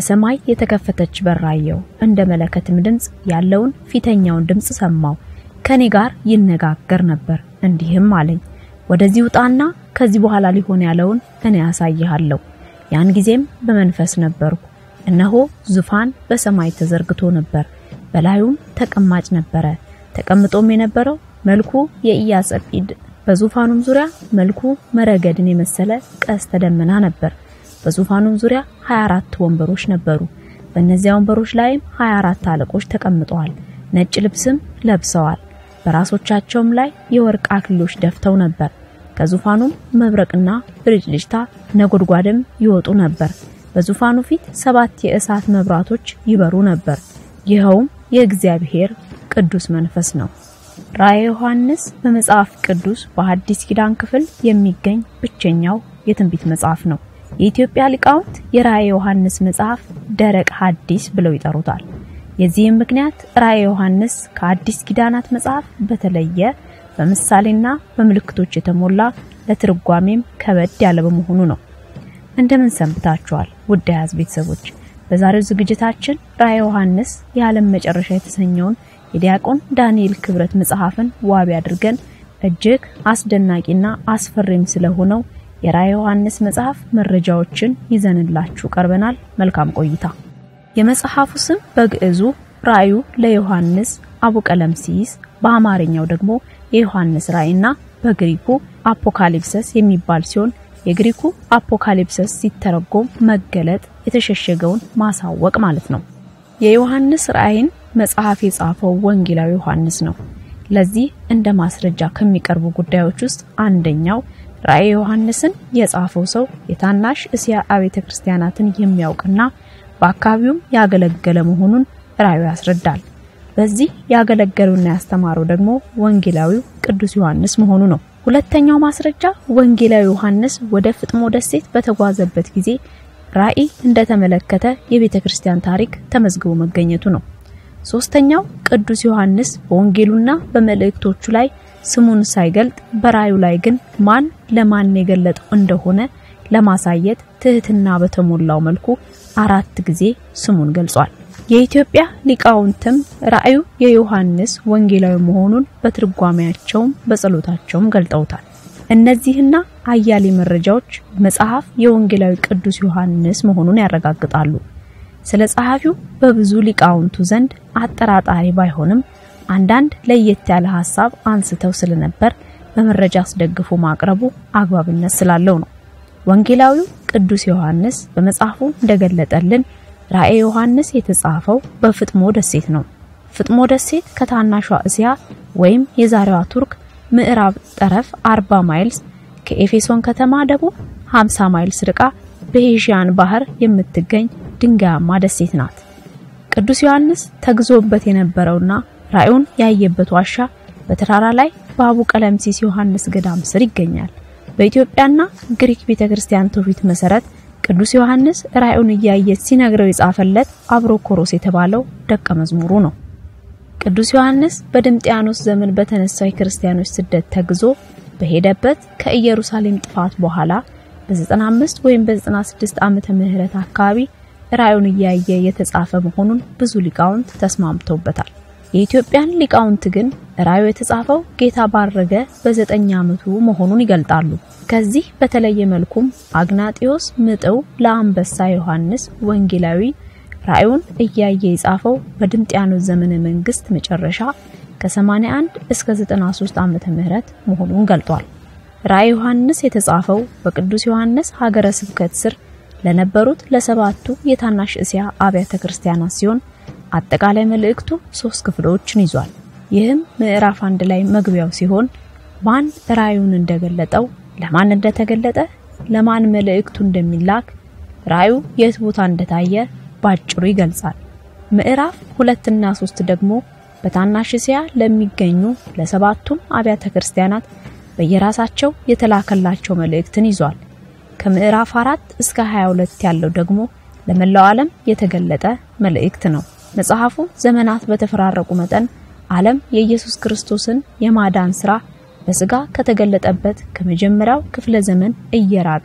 በሰማይ የተከፈተች በር አየሁ። እንደ መለከትም ድምፅ ያለውን ፊተኛውን ድምፅ ሰማሁ። ከኔ ጋር ይነጋገር ነበር፣ እንዲህም አለኝ፣ ወደዚህ ውጣና ከዚህ በኋላ ሊሆን ያለውን እኔ ያሳይሃለሁ። ያን ጊዜም በመንፈስ ነበርኩ፣ እነሆ ዙፋን በሰማይ ተዘርግቶ ነበር፣ በላዩም ተቀማጭ ነበረ። ተቀምጦም የነበረው መልኩ የኢያሰጲድ በዙፋኑም ዙሪያ መልኩ መረገድን የመሰለ ቀስተ ደመና ነበር። በዙፋኑም ዙሪያ 24 ወንበሮች ነበሩ። በእነዚያ ወንበሮች ላይም 24 አለቆች ተቀምጠዋል። ነጭ ልብስም ለብሰዋል። በራሶቻቸውም ላይ የወርቅ አክሊሎች ደፍተው ነበር። ከዙፋኑም መብረቅና ብልጭልጭታ ነጎድጓድም ይወጡ ነበር። በዙፋኑ ፊት ሰባት የእሳት መብራቶች ይበሩ ነበር። ይኸውም የእግዚአብሔር ቅዱስ መንፈስ ነው። ራእየ ዮሐንስ በመጽሐፍ ቅዱስ በሐዲስ ኪዳን ክፍል የሚገኝ ብቸኛው የትንቢት መጽሐፍ ነው። የኢትዮጵያ ሊቃውንት የራእየ ዮሐንስ መጽሐፍ ደረቅ ሐዲስ ብለው ይጠሩታል። የዚህም ምክንያት ራእየ ዮሐንስ ከአዲስ ኪዳናት መጽሐፍ በተለየ በምሳሌና በምልክቶች የተሞላ ለትርጓሜም ከበድ ያለ በመሆኑ ነው። እንደምን ሰንብታችኋል ውድ ያዝ ቤተሰቦች? በዛሬው ዝግጅታችን ራእየ ዮሐንስ የዓለም መጨረሻ የተሰኘውን የዲያቆን ዳንኤል ክብረት መጽሐፍን ዋቢ አድርገን እጅግ አስደናቂና አስፈሪም ስለሆነው የራእየ ዮሐንስ መጽሐፍ መረጃዎችን ይዘንላችሁ ቀርበናል። መልካም ቆይታ። የመጽሐፉ ስም በግዕዙ ራእዩ ለዮሐንስ አቡቀለምሲስ፣ በአማርኛው ደግሞ የዮሐንስ ራእይና በግሪኩ አፖካሊፕሰስ የሚባል ሲሆን የግሪኩ አፖካሊፕሰስ ሲተረጎም መገለጥ፣ የተሸሸገውን ማሳወቅ ማለት ነው። የዮሐንስ ራእይን መጽሐፍ የጻፈው ወንጌላዊ ዮሐንስ ነው። ለዚህ እንደ ማስረጃ ከሚቀርቡ ጉዳዮች ውስጥ አንደኛው ራእየ ዮሐንስን የጻፈው ሰው የታናሽ እስያ አብያተ ክርስቲያናትን የሚያውቅና በአካባቢውም ያገለገለ መሆኑን ራእዩ ያስረዳል። በዚህ ያገለገሉና ያስተማረው ደግሞ ወንጌላዊው ቅዱስ ዮሐንስ መሆኑ ነው። ሁለተኛው ማስረጃ ወንጌላዊ ዮሐንስ ወደ ፍጥሞ ደሴት በተጓዘበት ጊዜ ራእይ እንደተመለከተ የቤተ ክርስቲያን ታሪክ ተመዝግቦ መገኘቱ ነው። ሶስተኛው ቅዱስ ዮሐንስ በወንጌሉና በመልእክቶቹ ላይ ስሙን ሳይገልጥ በራእዩ ላይ ግን ማን ለማን የገለጠው እንደሆነ ለማሳየት ትህትና በተሞላው መልኩ አራት ጊዜ ስሙን ገልጿል። የኢትዮጵያ ሊቃውንትም ራእዩ የዮሐንስ ወንጌላዊ መሆኑን በትርጓሜያቸውም በጸሎታቸውም ገልጠውታል። እነዚህና አያሌ መረጃዎች መጽሐፍ የወንጌላዊ ቅዱስ ዮሐንስ መሆኑን ያረጋግጣሉ። ስለ ጸሐፊው በብዙ ሊቃውንቱ ዘንድ አጠራጣሪ ባይሆንም አንዳንድ ለየት ያለ ሐሳብ አንስተው ስለነበር በመረጃ አስደግፎ ማቅረቡ አግባብነት ስላለው ነው። ወንጌላዊው ቅዱስ ዮሐንስ በመጽሐፉ እንደገለጠልን ራእየ ዮሐንስ የተጻፈው በፍጥሞ ደሴት ነው። ፍጥሞ ደሴት ከታናሿ እስያ ወይም የዛሬዋ ቱርክ ምዕራብ ጠረፍ 40 ማይልስ ከኤፌሶን ከተማ ደቡብ 50 ማይልስ ርቃ በኤዥያን ባህር የምትገኝ ድንጋያማ ደሴት ናት። ቅዱስ ዮሐንስ ተግዞበት የነበረውና ራእዩን ያየበት ዋሻ በተራራ ላይ በአቡ ቀለምሲስ ዮሐንስ ገዳም ስር ይገኛል። በኢትዮጵያና ግሪክ ቤተክርስቲያን ትውፊት መሰረት ቅዱስ ዮሐንስ ራእዩን እያየ ሲነግረው የጻፈለት አብሮኮሮስ የተባለው ደቀ መዝሙሩ ነው። ቅዱስ ዮሐንስ በድምጥያኖስ ዘመን በተነሳው የክርስቲያኖች ስደት ተግዞ በሄደበት ከኢየሩሳሌም ጥፋት በኋላ በ95 ወይም በ96 ዓመተ ምህረት አካባቢ ራእዩን እያየ የተጻፈ መሆኑን ብዙ ሊቃውንት ተስማምተውበታል። የኢትዮጵያን ሊቃውንት ግን ራእዩ የተጻፈው ጌታ ባረገ በዘጠኝ ዓመቱ መሆኑን ይገልጣሉ። ከዚህ በተለየ መልኩም አግናጢዮስ ምጥው ለአንበሳ ዮሐንስ ወንጌላዊ ራእዩን እያየ የጻፈው በድምጥያኖስ ዘመነ መንግስት መጨረሻ ከ81 እስከ 93 ዓመተ ምህረት መሆኑን ገልጧል። ራእይ ዮሐንስ የተጻፈው በቅዱስ ዮሐንስ ሀገረ ስብከት ስር ለነበሩት ለሰባቱ የታናሽ እስያ አብያተ ክርስቲያናት ሲሆን አጠቃላይ መልእክቱ ሶስት ክፍሎችን ይዟል። ይህም ምዕራፍ አንድ ላይ መግቢያው ሲሆን ማን ራእዩን እንደገለጠው፣ ለማን እንደተገለጠ፣ ለማን መልእክቱ እንደሚላክ፣ ራእዩ የት ቦታ እንደታየ ባጭሩ ይገልጻል። ምዕራፍ ሁለትና ሶስት ደግሞ በታናሽ እስያ ለሚገኙ ለሰባቱም አብያተ ክርስቲያናት በየራሳቸው የተላከላቸው መልእክትን ይዟል። ከምዕራፍ 4 እስከ 22 ያለው ደግሞ ለመላው ዓለም የተገለጠ መልእክት ነው። መጽሐፉ ዘመናት በተፈራረቁ መጠን ዓለም የኢየሱስ ክርስቶስን የማዳን ሥራ በሥጋ ከተገለጠበት ከመጀመሪያው ክፍለ ዘመን እየራቀች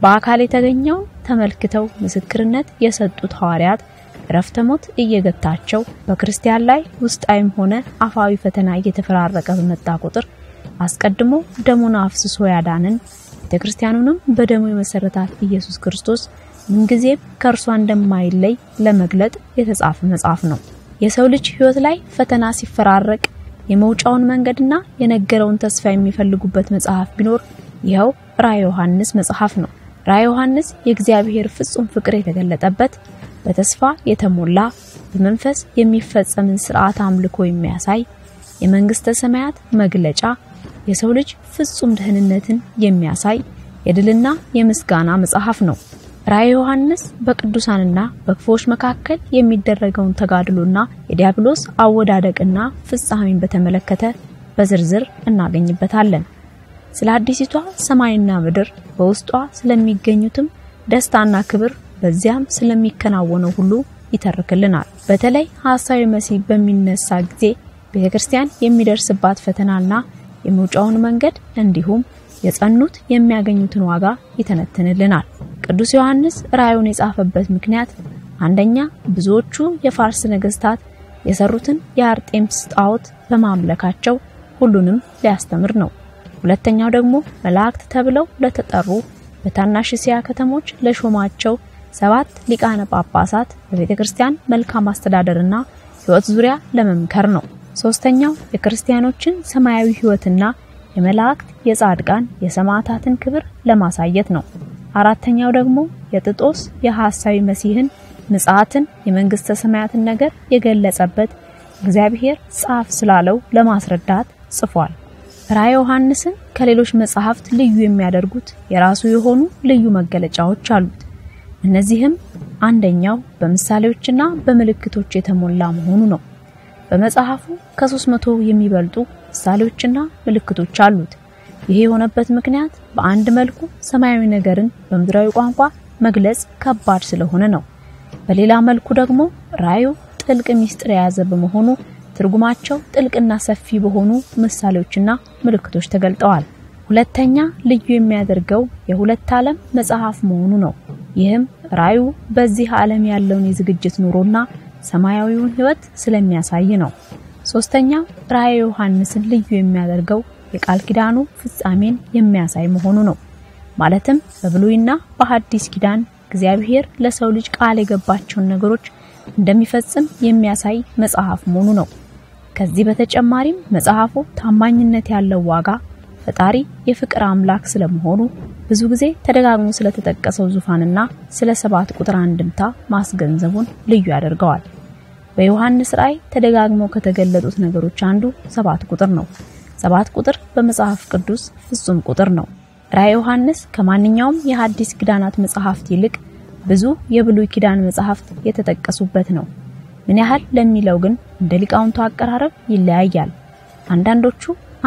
በአካል የተገኘውን ተመልክተው ምስክርነት የሰጡት ሐዋርያት እረፍተ ሞት እየገታቸው በክርስቲያን ላይ ውስጣዊም ሆነ አፋዊ ፈተና እየተፈራረቀ በመጣ ቁጥር አስቀድሞ ደሙን አፍስሶ ያዳንን ቤተክርስቲያኑንም በደሙ የመሰረታት ኢየሱስ ክርስቶስ ምንጊዜም ከእርሷ እንደማይለይ ለመግለጥ የተጻፈ መጽሐፍ ነው። የሰው ልጅ ሕይወት ላይ ፈተና ሲፈራረቅ የመውጫውን መንገድና የነገረውን ተስፋ የሚፈልጉበት መጽሐፍ ቢኖር ይኸው ራዕየ ዮሐንስ መጽሐፍ ነው። ራዕየ ዮሐንስ የእግዚአብሔር ፍጹም ፍቅር የተገለጠበት በተስፋ የተሞላ በመንፈስ የሚፈጸምን ስርዓት አምልኮ የሚያሳይ የመንግስተ ሰማያት መግለጫ የሰው ልጅ ፍጹም ደህንነትን የሚያሳይ የድልና የምስጋና መጽሐፍ ነው። ራዕየ ዮሐንስ በቅዱሳንና በክፎች መካከል የሚደረገውን ተጋድሎና የዲያብሎስ አወዳደቅና ፍጻሜን በተመለከተ በዝርዝር እናገኝበታለን። ስለ አዲሲቷ ሰማይና ምድር በውስጧ ስለሚገኙትም ደስታና ክብር በዚያም ስለሚከናወነው ሁሉ ይተርክልናል። በተለይ ሐሳዊ መሲህ በሚነሳ ጊዜ ቤተክርስቲያን የሚደርስባት ፈተናና የመውጫውን መንገድ እንዲሁም የጸኑት የሚያገኙትን ዋጋ ይተነትንልናል። ቅዱስ ዮሐንስ ራእዩን የጻፈበት ምክንያት አንደኛ ብዙዎቹ የፋርስ ነገስታት የሰሩትን የአርጤምስ ጣዖት በማምለካቸው ሁሉንም ሊያስተምር ነው። ሁለተኛው ደግሞ መላእክት ተብለው ለተጠሩ በታናሽ እስያ ከተሞች ለሾማቸው ሰባት ሊቃነ ጳጳሳት በቤተ ክርስቲያን መልካም አስተዳደርና ሕይወት ዙሪያ ለመምከር ነው። ሶስተኛው የክርስቲያኖችን ሰማያዊ ሕይወትና የመላእክት የጻድቃን የሰማዕታትን ክብር ለማሳየት ነው። አራተኛው ደግሞ የጥጦስ የሐሳዊ መሲህን ምጽአትን የመንግስተ ሰማያትን ነገር የገለጸበት እግዚአብሔር ጻፍ ስላለው ለማስረዳት ጽፏል። ራዕየ ዮሐንስን ከሌሎች መጽሐፍት ልዩ የሚያደርጉት የራሱ የሆኑ ልዩ መገለጫዎች አሉት። እነዚህም አንደኛው በምሳሌዎችና በምልክቶች የተሞላ መሆኑ ነው። በመጽሐፉ ከሶስት መቶ የሚበልጡ ምሳሌዎችና ምልክቶች አሉት። ይሄ የሆነበት ምክንያት በአንድ መልኩ ሰማያዊ ነገርን በምድራዊ ቋንቋ መግለጽ ከባድ ስለሆነ ነው። በሌላ መልኩ ደግሞ ራእዩ ጥልቅ ምስጢር የያዘ በመሆኑ ትርጉማቸው ጥልቅና ሰፊ በሆኑ ምሳሌዎችና ምልክቶች ተገልጠዋል። ሁለተኛ ልዩ የሚያደርገው የሁለት ዓለም መጽሐፍ መሆኑ ነው። ይህም ራእዩ በዚህ ዓለም ያለውን የዝግጅት ኑሮና ሰማያዊውን ሕይወት ስለሚያሳይ ነው። ሶስተኛው ራእየ ዮሐንስን ልዩ የሚያደርገው የቃል ኪዳኑ ፍጻሜን የሚያሳይ መሆኑ ነው። ማለትም በብሉይና በሐዲስ ኪዳን እግዚአብሔር ለሰው ልጅ ቃል የገባቸውን ነገሮች እንደሚፈጽም የሚያሳይ መጽሐፍ መሆኑ ነው። ከዚህ በተጨማሪም መጽሐፉ ታማኝነት ያለው ዋጋ ፈጣሪ የፍቅር አምላክ ስለመሆኑ ብዙ ጊዜ ተደጋግሞ ስለተጠቀሰው ዙፋንና ስለ ሰባት ቁጥር አንድምታ ማስገንዘቡን ልዩ ያደርገዋል። በዮሐንስ ራእይ ተደጋግመው ከተገለጡት ነገሮች አንዱ ሰባት ቁጥር ነው። ሰባት ቁጥር በመጽሐፍ ቅዱስ ፍጹም ቁጥር ነው። ራእየ ዮሐንስ ከማንኛውም የሐዲስ ኪዳናት መጽሐፍት ይልቅ ብዙ የብሉይ ኪዳን መጽሐፍት የተጠቀሱበት ነው። ምን ያህል ለሚለው ግን እንደ ሊቃውንቱ አቀራረብ ይለያያል። አንዳንዶቹ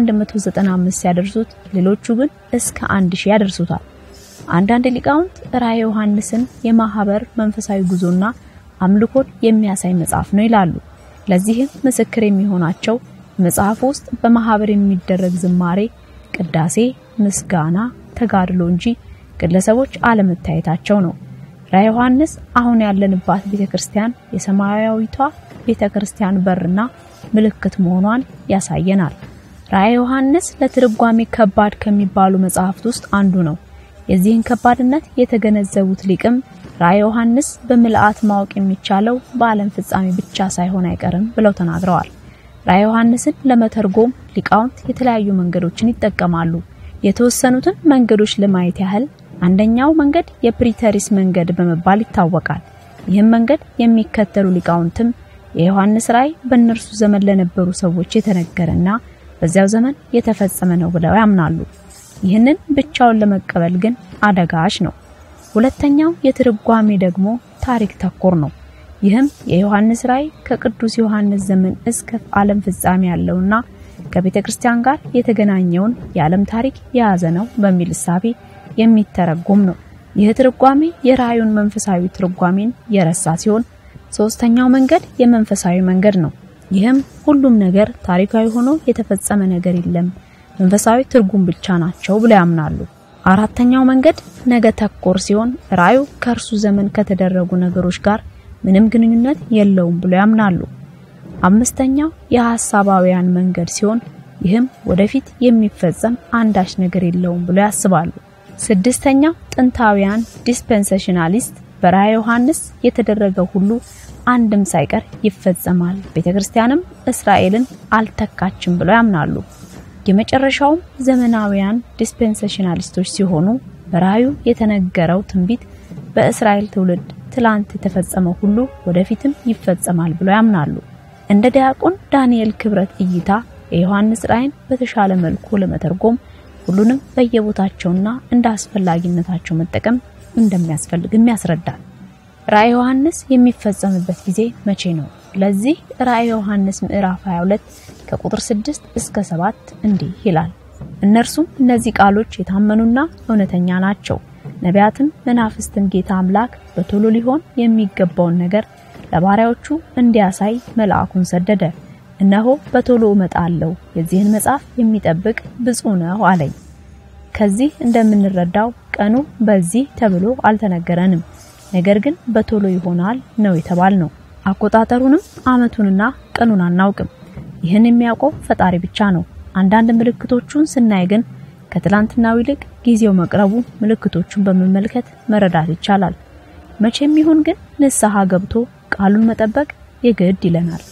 195 ሲያደርሱት፣ ሌሎቹ ግን እስከ 1000 ያደርሱታል። አንዳንድ ሊቃውንት ራእየ ዮሐንስን የማህበር መንፈሳዊ ጉዞና አምልኮን የሚያሳይ መጽሐፍ ነው ይላሉ። ለዚህም ምስክር የሚሆናቸው መጽሐፍ ውስጥ በማህበር የሚደረግ ዝማሬ፣ ቅዳሴ፣ ምስጋና፣ ተጋድሎ እንጂ ግለሰቦች አለመታየታቸው ነው። ራእየ ዮሐንስ አሁን ያለንባት ቤተክርስቲያን የሰማያዊቷ ቤተክርስቲያን በርና ምልክት መሆኗን ያሳየናል። ራእየ ዮሐንስ ለትርጓሜ ከባድ ከሚባሉ መጽሐፍት ውስጥ አንዱ ነው። የዚህን ከባድነት የተገነዘቡት ሊቅም ራእየ ዮሐንስ በምልአት ማወቅ የሚቻለው በዓለም ፍጻሜ ብቻ ሳይሆን አይቀርም ብለው ተናግረዋል። ራእየ ዮሐንስን ለመተርጎም ሊቃውንት የተለያዩ መንገዶችን ይጠቀማሉ። የተወሰኑትን መንገዶች ለማየት ያህል አንደኛው መንገድ የፕሪተሪስ መንገድ በመባል ይታወቃል። ይህም መንገድ የሚከተሉ ሊቃውንትም የዮሐንስ ራእይ በእነርሱ ዘመን ለነበሩ ሰዎች የተነገረና በዚያው ዘመን የተፈጸመ ነው ብለው ያምናሉ። ይህንን ብቻውን ለመቀበል ግን አደጋች ነው። ሁለተኛው የትርጓሜ ደግሞ ታሪክ ተኮር ነው። ይህም የዮሐንስ ራእይ ከቅዱስ ዮሐንስ ዘመን እስከ ዓለም ፍጻሜ ያለውና ከቤተ ክርስቲያን ጋር የተገናኘውን የዓለም ታሪክ የያዘ ነው በሚል እሳቤ የሚተረጎም ነው። ይህ ትርጓሜ የራእዩን መንፈሳዊ ትርጓሜን የረሳ ሲሆን፣ ሶስተኛው መንገድ የመንፈሳዊ መንገድ ነው። ይህም ሁሉም ነገር ታሪካዊ ሆኖ የተፈጸመ ነገር የለም፣ መንፈሳዊ ትርጉም ብቻ ናቸው ብለው ያምናሉ። አራተኛው መንገድ ነገ ተኮር ሲሆን ራእዩ ከእርሱ ዘመን ከተደረጉ ነገሮች ጋር ምንም ግንኙነት የለውም ብሎ ያምናሉ። አምስተኛው የሐሳባውያን መንገድ ሲሆን ይህም ወደፊት የሚፈጸም አንዳች ነገር የለውም ብሎ ያስባሉ። ስድስተኛው ጥንታውያን ዲስፔንሴሽናሊስት በራእየ ዮሐንስ የተደረገው ሁሉ አንድም ሳይቀር ይፈጸማል፣ ቤተክርስቲያንም እስራኤልን አልተካችም ብለው ያምናሉ። የመጨረሻውም ዘመናዊያን ዲስፔንሴሽናሊስቶች ሲሆኑ በራእዩ የተነገረው ትንቢት በእስራኤል ትውልድ ትላንት የተፈጸመው ሁሉ ወደፊትም ይፈጸማል ብለው ያምናሉ። እንደ ዲያቆን ዳንኤል ክብረት እይታ የዮሐንስ ራእይን በተሻለ መልኩ ለመተርጎም ሁሉንም በየቦታቸውና እንደ አስፈላጊነታቸው መጠቀም እንደሚያስፈልግም ያስረዳል። ራእይ ዮሐንስ የሚፈጸምበት ጊዜ መቼ ነው? ለዚህ ራእይ ዮሐንስ ምዕራፍ 22 ከቁጥር 6 እስከ 7 እንዲህ ይላል። እነርሱም እነዚህ ቃሎች የታመኑና እውነተኛ ናቸው። ነቢያትም መናፍስትም ጌታ አምላክ በቶሎ ሊሆን የሚገባውን ነገር ለባሪያዎቹ እንዲያሳይ መልአኩን ሰደደ። እነሆ በቶሎ እመጣለሁ፣ የዚህን መጽሐፍ የሚጠብቅ ብፁዕ ነው አለኝ። ከዚህ እንደምንረዳው ቀኑ በዚህ ተብሎ አልተነገረንም። ነገር ግን በቶሎ ይሆናል ነው የተባል ነው። አቆጣጠሩንም ዓመቱንና ቀኑን አናውቅም። ይህን የሚያውቀው ፈጣሪ ብቻ ነው። አንዳንድ ምልክቶቹን ስናይ ግን ከትላንትናው ይልቅ ጊዜው መቅረቡ ምልክቶቹን በመመልከት መረዳት ይቻላል። መቼም ይሁን ግን ንስሐ ገብቶ ቃሉን መጠበቅ የግድ ይለናል።